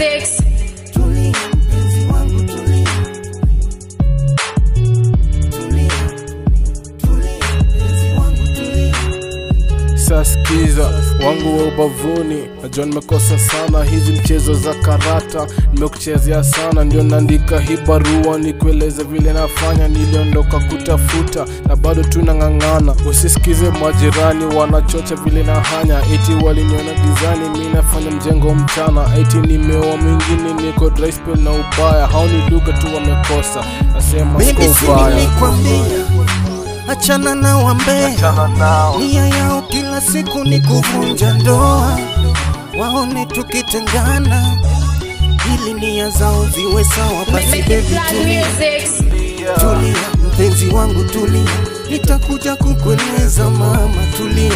Music. Tulia mpenzi wangu tulia. Tulia. Tulia mpenzi wangu tulia. Saskiza wangu wa ubavuni, najua nimekosa sana hizi mchezo za karata, nimekuchezea sana, ndio naandika hii barua nikueleze vile nafanya. Niliondoka kutafuta na bado tunang'ang'ana, usisikize majirani wanachocha vile na hanya, eti waliniona gizani, mi nafanya mjengo mchana, eti nimeoa mwingine, niko dry spell na ubaya, hao ni lugha tu wamekosa, nasema Baby, siko si ubaya. nilikwambia achana na wambea, nia yao kila siku ni kuvunja ndoa, waone tukitengana ili nia zao ziwe sawa. Basi Make it baby, Black tulia, Music. tulia mpenzi wangu tulia, nitakuja kukueleza mama, tulia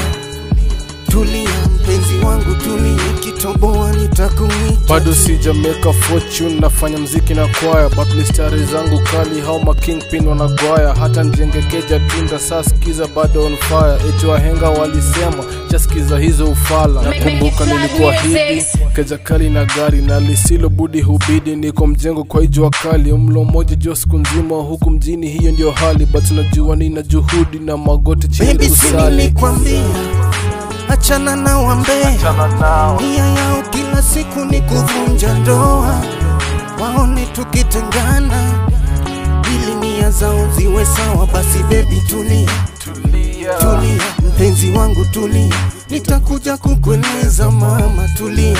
tulia mpenzi wangu tulia, kitoboa nitakuita bado sija make a fortune nafanya mziki na kwaya but mistari zangu kali hao ma kingpin wanagwaya hata njenge keja tunda saa skiza bado on fire eti wahenga walisema chaskiza hizo ufala nakumbuka nilikuwa hivi keja kali na gari na lisilo budi hubidi niko mjengo kwa ijua kali mlo moja jo siku nzima huku mjini hiyo ndio hali but unajua nina juhudi na magoti chini Baby, si kusali nilikwambia achana na wambea, nia yao kila siku ni kuvunja ndoa, waone tukitengana ili nia zao ziwe sawa. Basi baby, tulia tulia, mpenzi wangu tulia, nitakuja kukueleza mama, tulia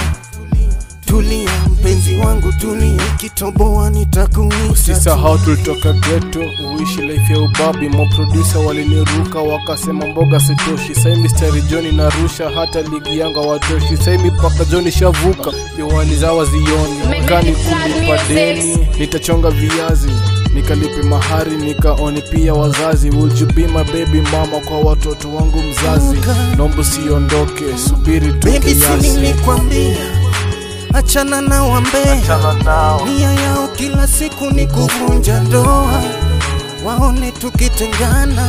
tulia, mpenzi wangu tulia, kitoboa nitakuita Usisahau tulitoka geto uishi life ya ubabi, maprodusa waliniruka wakasema mboga sitoshi. Sai mistari Joni narusha hata ligi yanga watoshi. Sai mipaka Joni shavuka, viwani zawa zioni kani kulipa deni, nitachonga viazi nikalipe mahari nikaoni pia wazazi. Would you be my baby mama kwa watoto wangu mzazi? Nombo siondoke, subiri tu Baby, si kiasi. nilikwambia achana na wambea, nia yao kila siku ni kuvunja ndoa, waone tukitengana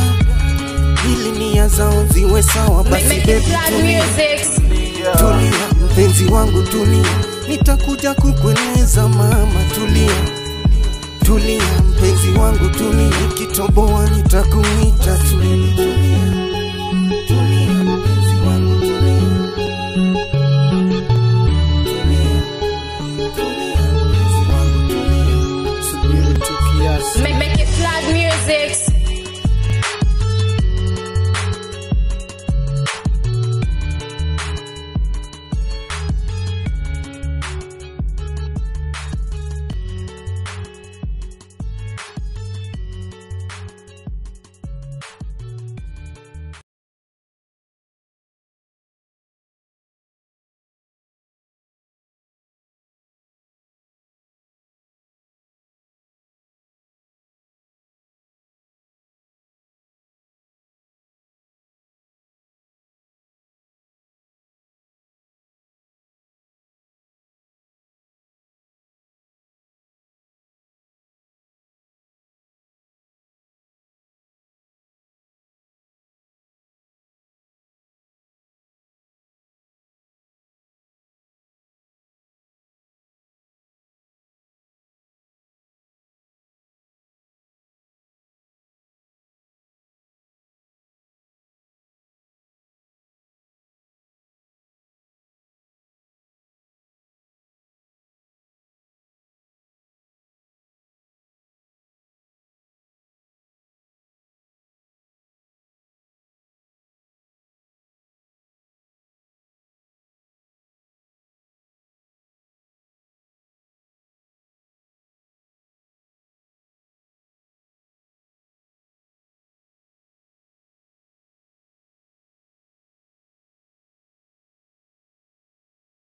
ili nia zao ziwe sawa. Basi Make baby, it Black tulia Music. tulia, mpenzi wangu tulia, nitakuja kukueleza mama, tulia tulia, mpenzi wangu tulia, kitoboa nitakuita tulia